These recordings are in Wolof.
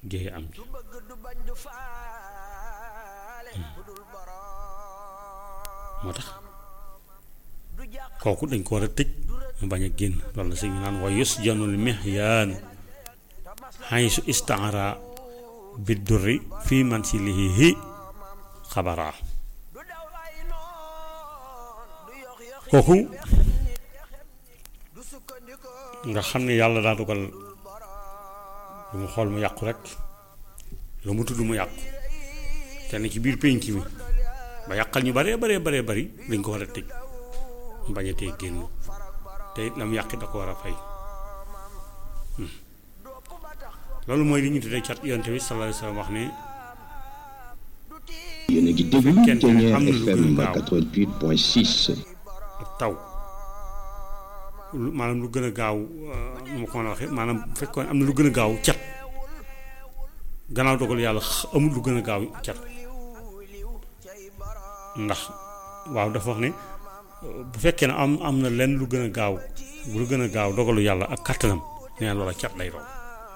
géey am ci moo tax kooku dañ ko war a tëj mu bañ a génn loolu la sëñ bi naan wa yusjanul mihyaanu xaysu istaara biddurri fii mansilihi xabaraa kooku nga xam ne yàlla daa dogal lu mu xool mu yàqu rek lu mu tudd mu yàqu te ne ci biir pénc mi ba yàqal ñu baree baree baree bari dañ ko war a tëj mu bañ a tee génn te it la mu yàqi da ko war a fay loolu mooy li ñu tuddee cat yonte bi sallallahu alayhi wa sallam wax ne yéen a ngi déglu fekkente ne Ténière am na lu FM gën a gaaw 88.6 ak taw lu maanaam lu gën a gaaw nu ma ko mën a waxee maanaam bu fekkoon am na lu gën a gaaw cat gannaaw dogal yàlla x- amul lu gën a gaaw cat ndax waaw dafa wax ne euh, bu fekkee ne am am na lenn lu gën a gaaw lu gën a gaaw dogalu yàlla ak kattanam nee na loola cat lay doon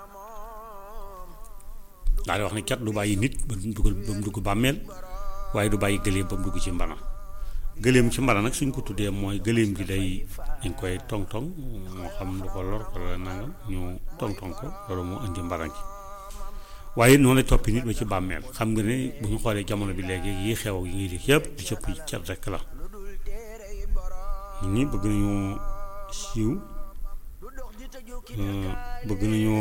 daal di wax ne cat du bàyyi nit ba mu dugal ba mu dugg bàmmeel waaye du bàyyi gëléem ba mu dugg ci mbana gëléem ci mbana nag suñ ko tuddee mooy gëléem gi day dañ koy tong-tong moo xam lu ko lor wala nangam ñu tong-tong ko loolu moo indi mbana gi waaye noonu lay toppi nit ba ci bàmmeel xam nga ne bu ñu xoolee jamono bi léegi yi xew yi ngi di yëpp di cëpp cat rek la nit ñi bëgg nañu siiw euh, bëgg nañu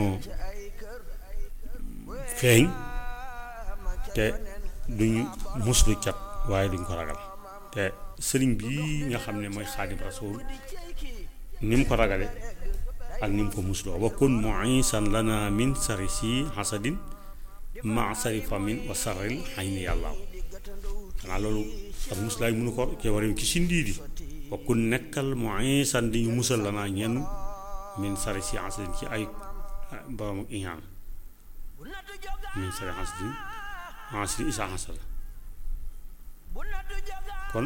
feeñ te duñu muslu cat waaye duñ ko ragal te sëriñ bi nga xam ne mooy xaadim rasul ni mu ko ragale ak ni mu ko musloo wa kun muisan lana min sari si hasadin ma sari famin wa sarril xayni yàllaaw xanaa loolu ak muslaay mënu ko ke war ki si ndiidi wa kun nekkal muisan di ñu musal lanaa ñenn min sari si hasadin ci ay borom ak iñaan min sari hasadin hasadin isa hasada kon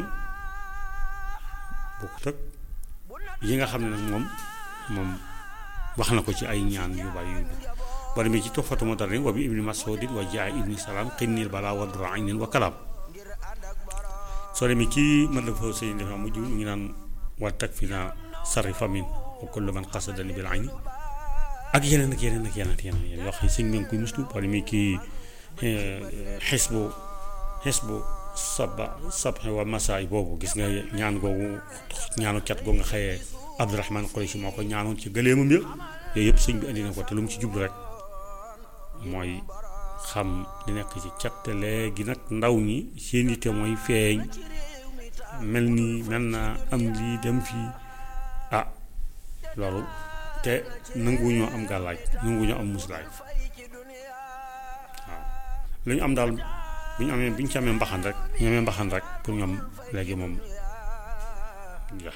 bokkut ak yi nga xam ne nag moom moom wax na ko ci ay ñaan yu bari yu ba demee ci toxfatu moderni wa bi ibni masudin wa jaay ibni salaam xinnil balaa wa dura aynin wa kalaam soo demee ci mën la fa sëñ dafa mujj ñu ngi naan wa tag fi naa sarri famin wa kullu man qasadani bil ayni ak yeneen ak yeneen ak yeneen ak yeneen yeneen yoo xam ne sëñ bi nga koy muslu boo demee kii xisbu xisbu saba sabxe wa masaay boobu gis nga ñaan googu ñaanu cat googu nga xëyee Abdurahman Qurayshi moo ko ñaanoon ci gëleemam ya yooyu yëpp sëñ bi indi na ko te lu mu ci jublu rek mooy xam li nekk ci cat te léegi nag ndaw ñi seen yitte mooy feeñ mel nii mel na am lii dem fii ah loolu te nanguwuñoo am gàllaaj nanguwuñoo am muslaay waaw lu ñu am daal bu ñu amee bu ñu ci amee mbaxan rek ñu amee mbaxan rek pour ñoom léegi moom ja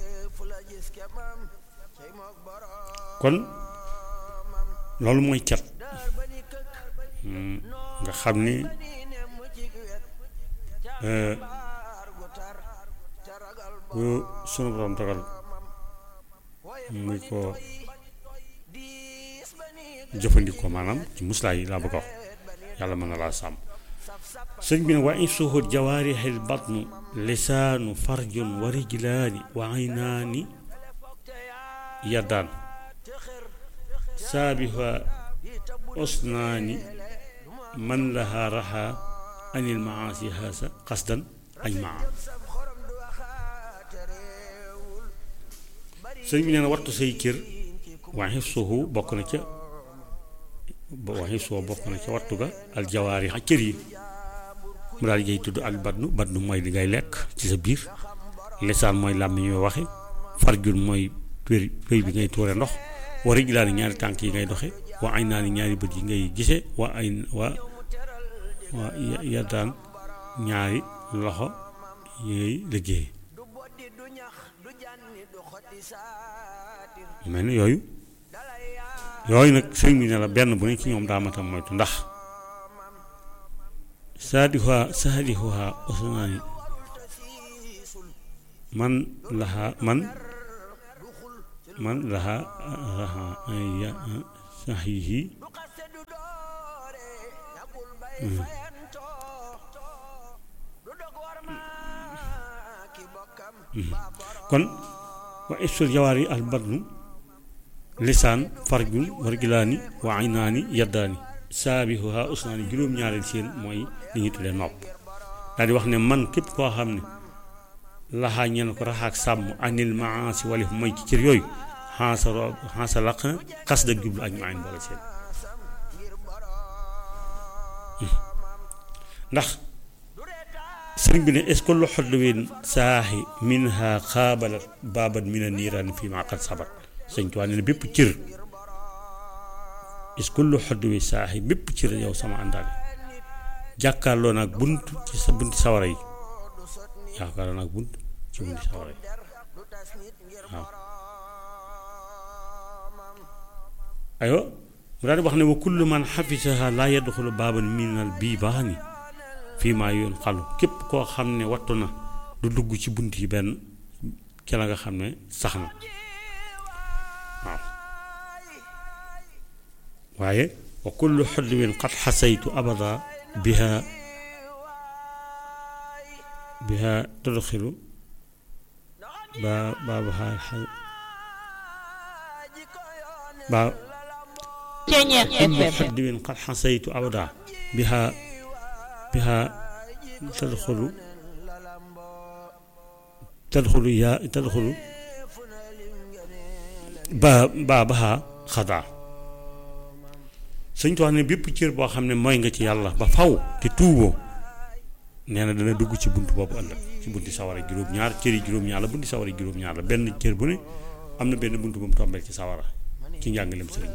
kon loolu mooy cat nga xam ni bu sunu borom dogal muy ko jëfandikoo maanaam ci muslaay yi laa bëgg a wax yàlla mën na laa sàmm sëñ bi ne wa in suhut jawaarihil batnu lisaanu farjun wa rijlaani wa aynaani yaddaan saabiha osnaani man laha raha anil maasi haasa qasdan ajmaa sëñ bi nee na wattu say cër waa xifsuhu bokk na ca waa xifsuhu bokk na ca wattu ga al jawaari xa cër yi mu daal di tudd al badnu badnu mooy li ngay lekk ci sa biir lisaan mooy làmmiñ ñuy waxe farjun mooy pér péy bi ngay tuure ndox wa rijlaani ñaari tànk yi ngay doxe wa ay naani ñaari bët yi ngay gise wa ay wa wa yaddaan ñaari loxo yooy liggéey mel ni yooyu yooyu nag sëñ bi ne la benn bu ne ci ñoom daa matam moytu ndax saadihuha saadihuha usnaani man laha man man laha raha ya sahihi kon wa ifsul jawaari al batnu lisaan farjun wargilaani wa aynaani yaddaani saabihuha usnaani juróom-ñaareel seen mooy li ñuy tuddee nopp daal di wax ne man képp koo xam ne laxaa ñeen ko raxaak sàmm anil maasi walif mooy ci cër yooyu xansa ro xansa laq na xas da jublu ak maayin boole seen ndax sëriñ bi ne est ce que lu xodluwin saaxi minha xaabalat baabat mina niiraan fii maa qad sabat sëñ Tuubaa ne bépp cër est ce que lu xodluwi saaxi bépp cër yow sama àndaale jàkkaarloo naag bunt ci sa bunti sawara yi jàkkaarloo naag bunt ci bunti sawara yi waaw aywa mu daal di wax ne wa kullu man xafisaha laa yadxulu baaban minal biibaani fii maa yoon xalu képp koo xam ne wattu na du dugg ci bunt yi benn ci la nga xam ne sax na waaw waaye wa kullu xodwin qad xasaytu abada biha biha tudxilu ba baabaha ba Ceeñeex kullu FM xodwin qad xasaytu abada biha biha tadxulu tadxulu yaa tadxulu ba baabaha xadaa sëñ Tuubaa ne bépp cër boo xam ne mooy nga ci yàlla ba faw te tuuboo nee na dana dugg ci bunt boobu ëllëg ci bunti sawara juróom-ñaar cër yi juróom-ñaar la bunti sawara juróom-ñaar la benn cër bu ne am na benn bunt bu mu tombeel ci sawara ci njàngaleem sëriñ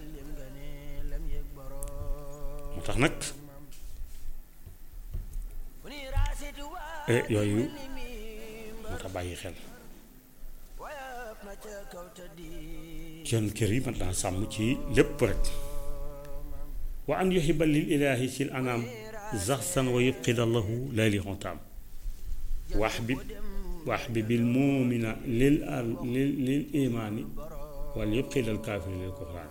moo tax nag eh, yooyu moo tax bàyyi xel seen kër yi mat naa sàmm ci lépp rek wa an yuhiba lil ilaahi sil anaam zaxsan wa yubqida lahu layli xontaam waxbib waxbibil muumina lil al lil lil imaani wal yubqida al kaafiri lil kufraan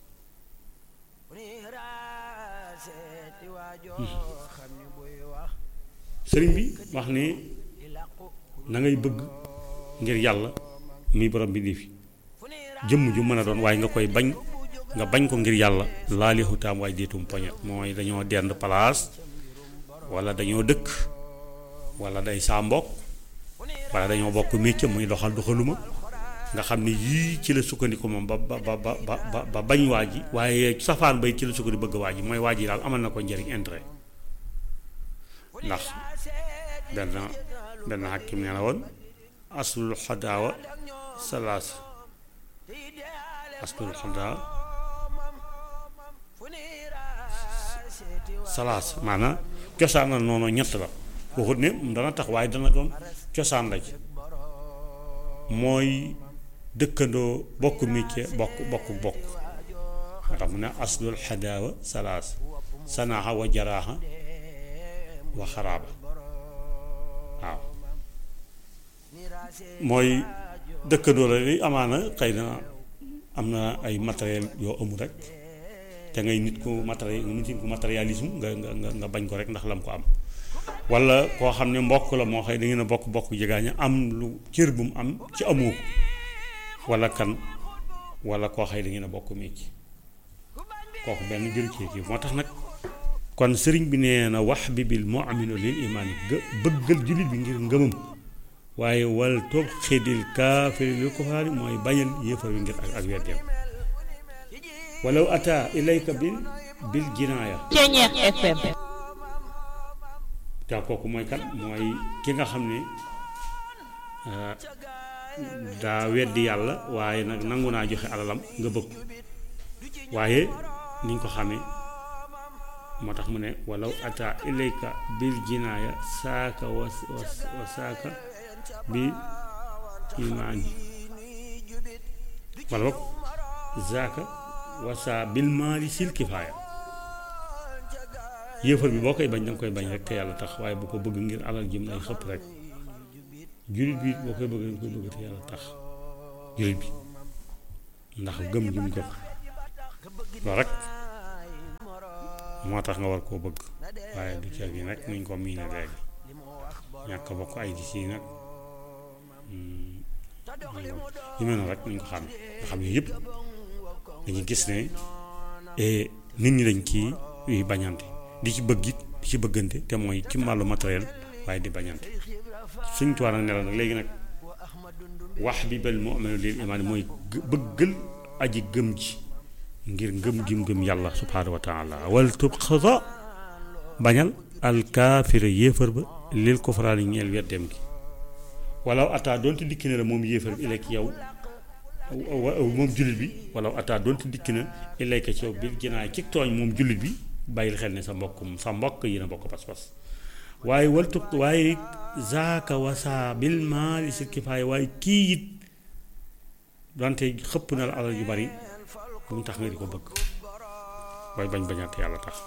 sëriñ bi wax ne na ngay bëgg ngir yàlla muy borom bi nii fi jëmm ju mën a doon waaye nga koy bañ nga bañ ko ngir yàlla laali xutaam waaye déetum poñet mooy dañoo dend place wala dañoo dëkk wala day saa mbokk wala dañoo bokk métier muy doxal doxaluma nga xam ne yii ci la sukkandiku moom ba ba ba ba ba ba bañ waa ji waaye safaan bay ci la sukkandiku bëgg waa ji mooy waa ji daal amal na ko njëriñ intérêt ndax benn benn xakim nee na woon aslul xadaawa salaas aslul xadaawa salaas maanaam cosaanal noonu ñett la waxut ne dana tax waaye dana doon cosaan la ci mooy dëkkandoo bokk métier bokk bokk bokk moo tax mu ne aslul xadaawa salaas sanaaxa wa jaraaxa wa xaraaba waaw mooy dëkkandoo la li amaana xëy na am na ay matériel yoo amul rek te ngay nit ku matériel nit ku matérialisme nga nga nga nga bañ ko rek ndax lam ko am wala koo xam ne mbokk la moo xëy da ngeen a bokk bokk jegaaña am lu cër bu mu am ci amoo ko wala kan wala koo xëy da ngeen a bokk mécc kooku benn jëru ci kii moo tax nag kon sëriñ bi nee na wax bi bil mu'minu lil imaani gë bëggal jullit bi ngir ngëmam waaye wal toog xidil kaafiri lil kufaari mooy bañal yéefar bi ngir ak ak weddeem walaw ata ilayka bil bil jinaaya Ceeñeex FM te kooku mooy kan mooy ki nga xam ne daa weddi yàlla waaye nag nangu naa joxe alalam nga bëgg waaye ni ñu ko xamee moo tax mu ne walaw ata ilayka bil jinaaya saaka wa wa saaka bi imaani wala boog zaaka wa saa bil maali sil kifaaya yéefar bi boo koy bañ danga koy bañ rek te yàlla tax waaye bu ko bëgg ngir alal jëm lay xëpp rek jullit bi boo koy bëgg danga koy bëgg te yàlla tax jullit bi ndax gëm jum gëm loolu rek moo tax nga war koo bëgg waaye du ceeb yi nag nuñ ko miine léegi ñàkk bokk ay di si nag yu mel noonu rek nuñ ko xam nga xam ne yëpp dañuy gis ne nit ñi dañ kii yuy bañante di ci bëgg it di ci bëggante te mooy ci wàllu matériel waaye di bañante suñ tuwaa nag nelaw nag léegi nag wax bi bel mu'minu lil imaan mooy bëggal aji gëm ji ngir ngëm gim gëm yàlla subhaanahu wa taala wal tubxada bañal alkaafira yéefar ba lil kufraani ñeel weddeem gi walaw ataa doonte dikki na la moom yéefar bi ilay ki yow moom jullit bi walaw ataa doonte dikki na ilay ka ci yow bil jinaay ci tooñ moom jullit bi bàyyil xel ne sa mbokkum sa mbokk yi na bokk pas-pas waaye wal tub waaye zaaka wasaa bil maali sil kifaaya waaye kii it donte xëpp na la alal yu bari bu mu tax nga di ko bëgg waaye bañ bañaat yàlla tax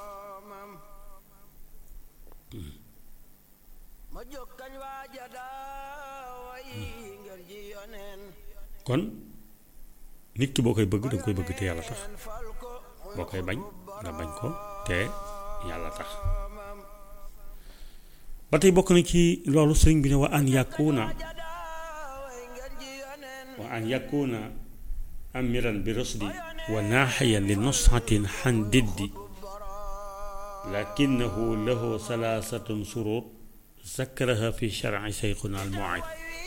kon nit ki boo koy bëgg danga koy bëgg te yàlla tax boo koy bañ nga bañ ko te yàlla tax ba tey bokk na ci loolu sëriñ bi ne wa an yàkkuuna wa an yàkkuuna amiran bi rusdi wa naaxiyan li nusxatin xan diddi lakinahu lahu salaasatun surut zakkaraha fi sharci seyxuna al muaid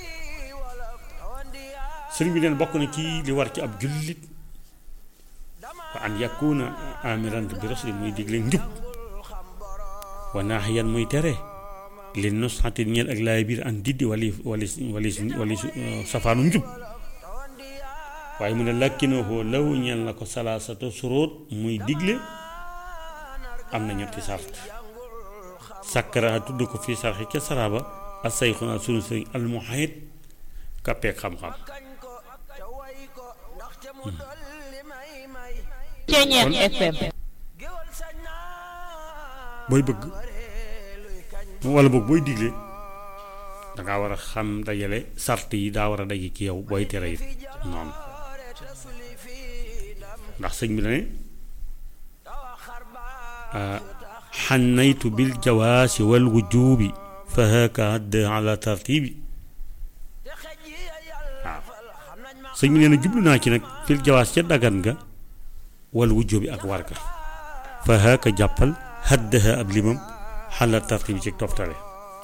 sëriñ bi neen bokk na ci li war ci ab jullit wa an yakuna amiran bi rusdi muy digle njub wa naaxiyan muy tere li nusxatin ñeel ak laay biir an diddi wali wali wali wali safaanu njub waaye mu ne lakkinahu law ñeel na ko salaasatu suróot muy digle am na ñetti sart sakkara tudd ko fii sarxi ca saraba ak sayxuna sunu sëriñ almuhayit kappeek xam-xam Ceeñeer FM booy bëgg wala boog booy digle dangaa war a xam dajale sart yi daa war a daje ci yow booy tere it noonu ndax sëñ bi ne xannaytu bil jawaasi wal wujubi fa haka hadd ala tartibi waaw sëñ bi nee na jublu naa ci nag fil jawaas ca dagan nga wal wujubi ak war ga fa haka jàppal haddaha ab limam xala tartibi ci toftale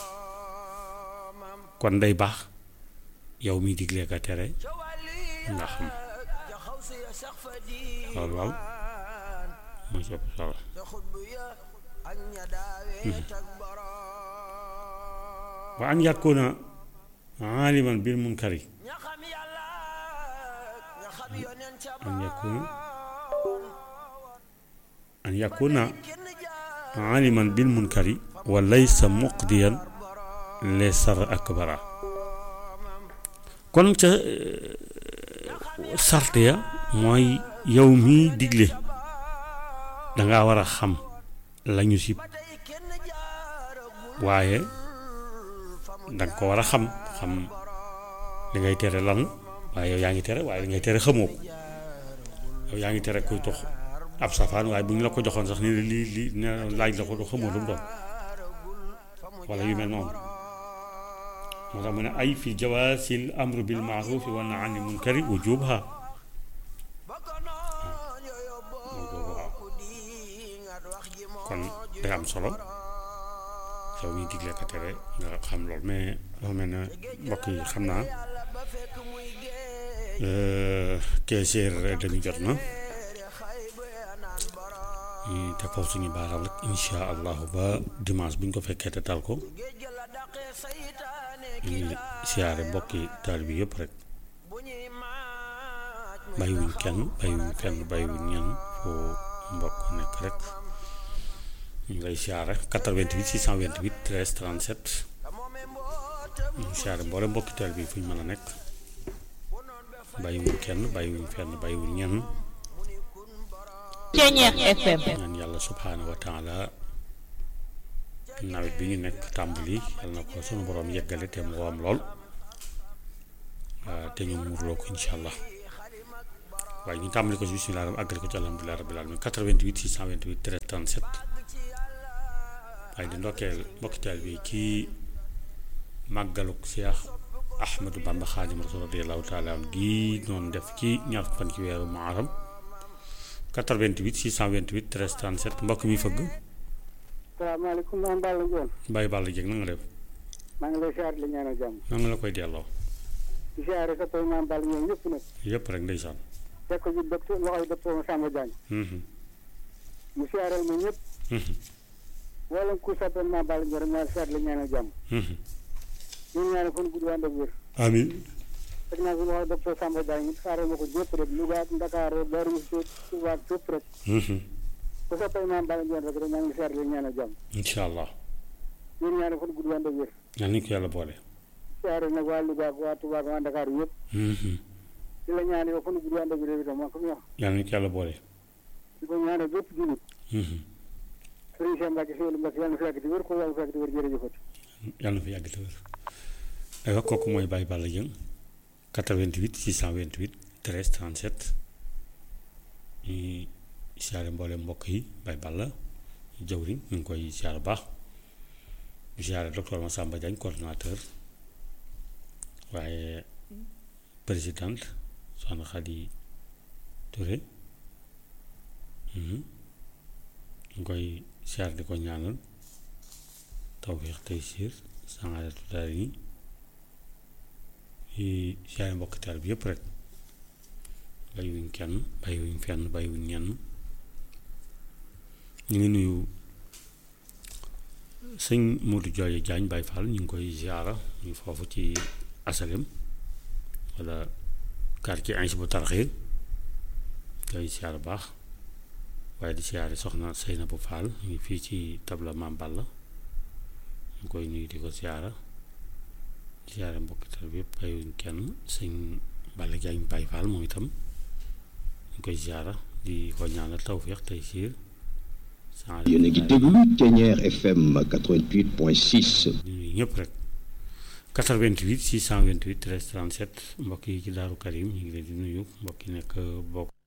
kon day baax yow miy diglee ka tere nga xam loolu waaw mooy ci ëpp solo wa an yàkkoona aaliman bil munkari an yàkkoona an yàkkoona aaliman bil munkari wa laysa muqdiyan les sar akbara kon ca sart ya mooy yow miy digle danga war a xam lañu sib waaye danga ko war a xam xam li ngay tere lan waaye yow yaa ngi tere waaye li ngay tere xamoo ko yow yaa ngi tere koy tox ab safaan waaye bu ñu la ko joxoon sax ni lii lii ne laaj la ko do xamoo lu mu doon wala yu mel noonu moo tax mu ne ay fi jawaasil amru bil maarufi wa nahy anil munkari wujuubha kon day am solo yow miy digle ka tere nga xam lool mais dafa mel ne mbokk yi xam naa quinze heures demi jot na ñu te foofu suñu baaral rek insha allahu ba dimanche bu ñu ko fekkee te tal ko ñu ngi siyaare mbokki taal bi yëpp rek bàyyiwuñ kenn bàyyiwuñ fenn bàyyiwuñ ñenn foo mbokk nekk rek ñu ngi lay siyaare 88 628 13 37 ñu ngi siyaare mboole mbokki taal bi fu ñu mën a nekk bàyyiwuñ kenn bàyyiwuñ fenn bàyyiwuñ ñenn Ceeñeer FM ñaan yàlla subhaanahu wa taala nawet bi ñu nekk tàmbali yal na ko sunu borom yeggale te mu woom lool te ñu muurloo ko incha allah waaye ñu tàmbali ko ci bismillah ram àggale ko ci alhamdulilah rabbil alamin 88 628 13 37 waaye di ndokkeel mbokki taal bi ci màggaluk Cheikh Ahmadou Bamba Xaadimu Rasuul radiyallaahu taala an gii noonu def ci ñaar fukki fan ci weeru Muharram 88 628 13 37 mbokk mi fëgg salaamaaleykum maa Balla Ndione Baye Balla Dieng na nga def maa ngi lay siyaare la ñaanal jàmm na nga la koy delloo di siyaare sa tool maam Balla Ndione yëpp nag yëpp rek ndeysaan fekk ko ci docteur loxoy docteur Massamba Diagne Mhm, mu siyaareel ma ñëpp mhm, wala ku soppoon maam Balla Ndione maa siyaare la ñaanal jàmm mhm. ñu ñaanal fan gudd ànd ak wér amiin fekk naa ko loxoy docteur Samba Diagne siyaareel ma ko ñëpp rek Louga ak Ndakaaru Darou Mouhty Touba ak fépp rek Mhm, ku soppee maam Balla Ndione rek rek maa ngi siyaare la ñaanal jàmm incha allah ñu ñaanal fan gudd ànd ak wér yal nañu ko yàlla boole siyaare nag waa Louga ak waa Touba ak waa Ndakaaru yëpp Mhm, di la ñaanal yow fan gudd ànd ak wér itam maa ko wax yal nañu ko yàlla boole di ko ñaanal bépp jullit Mhm, Sëriñ Cheikh Mbacke Sëriñ Mbacke yàlla na fi yàgg di wér ko yàlla na fi yàgg di wér jërëjëfati yàlla na fi yàgg te wér aywa kooku mooy Baye Balla Dieng 88 628 13 37 ñuy siyaare mboole mbokk yi Baye Balla jawriñ ñu ngi koy siyaare baax ñu siyaare docteur Massamba Diagne coordonnateur waaye présidente soxna Khady Touré mhm, ñu ngi koy siyaare di ko ñaanal tawfeex tey siir sangaadatu daal yi yi siyaare mbokk taal bi yëpp rek bàyyiwuñ kenn bàyyiwuñ fenn bàyyiwuñ ñenn ñu ngi nuyu sëñ Modou Jooye Jaañ Baay Faal ñu ngi koy ziara ñu foofu ci asalem wala quartier Ansi bu tarxee koy ziara baax waaye di siyaare soxna Seyna bu Faal ñu ngi fii ci tabla Maam Balla ñu koy nuyu di ko siyaara siyaare mbokki tal bi yëpp bàyyiwuñ kenn sëñ Balla Jaañ Baay Faal moom itam ñu koy siyaara di ko ñaanal tawféex tey siir yéen a ngi déglu Ténière FM 88.6 di nuyu ñëpp rek 88 628 13 37 mbokk yi ci Daaru Karim ñu ngi leen di nuyu mbokk yi nekk bokk